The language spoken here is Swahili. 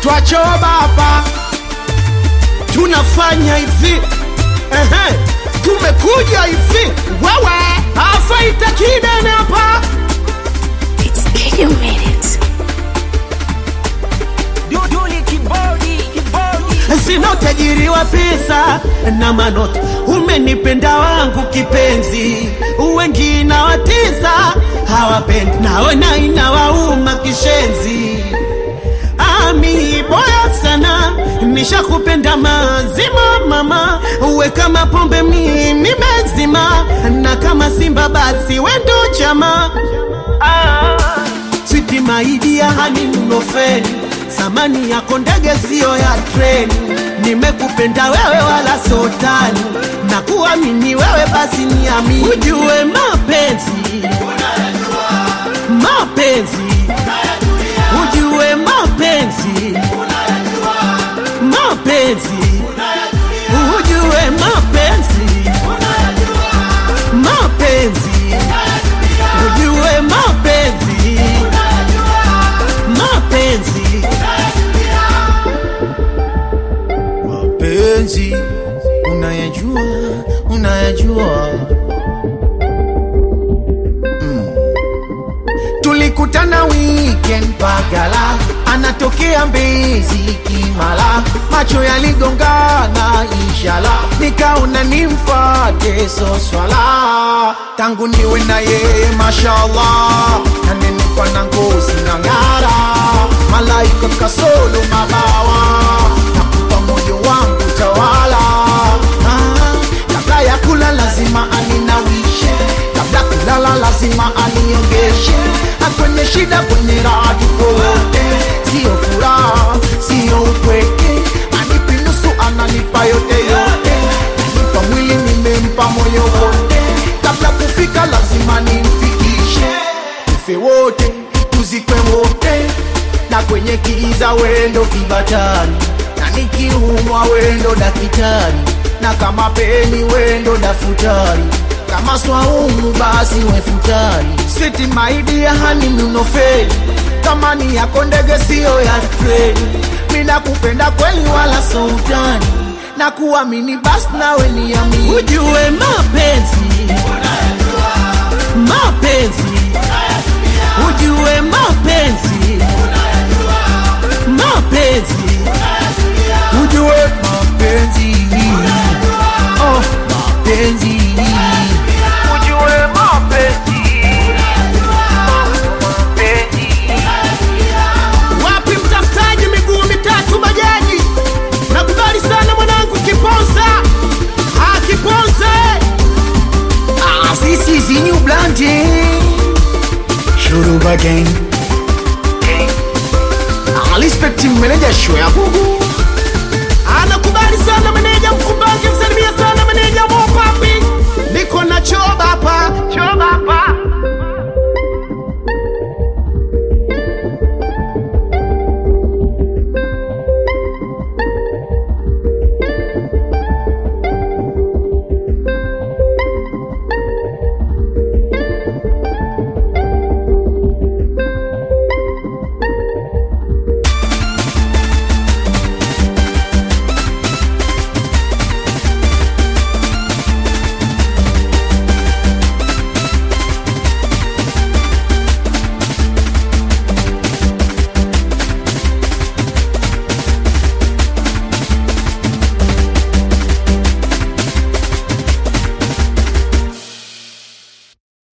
twachoba hapa tunafanya hivi Ehe, tumekuja hivi wewe afaita kidene hapa It's Kenya Minute. Duduli kibodi, kibodi. sina utajiri wa pesa na manoti umenipenda wangu kipenzi wengine watisa hawapendi naona inawauma kishenzi ami boya sana nishakupenda mazima mama uwe kama pombe mimi mezima na kama simba basi wendo chama ah. Switi maidia hani mnofeni, samani yako ndege siyo ya treni. Nimekupenda wewe wala sotani, na kuamini wewe basi niamini. Ujue mapenzi, mapenzi, ujue mapenzi, mapenzi, ujue mapenzi, mapenzi, ujue mapenzi mapenzi mapenzi unayajua unayajua tulikutana weekend pagala anatokea mbezi kimala macho yaligongana inshala nikaona nimfate soswala tangu niwe na yeye mashallah nanenipa na ngozi na ng'ara malaika kasolo mabawa nakupa moyo wangu tawala ah, kabla ya kula lazima aninawishe kabla kulala lazima aniongeshe akwenye shida kwenye raha tuko wote sio furaha sio upweke anipi nusu ananipa yote yote nanipa mwili nimempa moyo wote kabla kufika lazima nimfikishe tufe wote tuzikwe wote na kwenye kiza wendo kibatari na nikiumwa wendo dakitari na kama peni wendo dafutari kama swaumu basi wefutari siti maidi ya hani mnofeli kama ni yako ndege siyo ya treni mina kupenda kweli wala soutani na kuamini basi nawe niamini ujue mapenzi mapenzi ujue mapenzi mapenzi ujue mapenzi oh, mapenzi ujue mapenzi wapi mtafutaji miguu mitatu bajaji nakubali sana mwanangu kiponza ah, kiponza Ah, this is the new blondie. Shuruba gang. Ah, respect him, manager show ya gugu. anakubali sana meneja mkumbange msalimia sana meneja mopapi niko na choba hapa choba hapa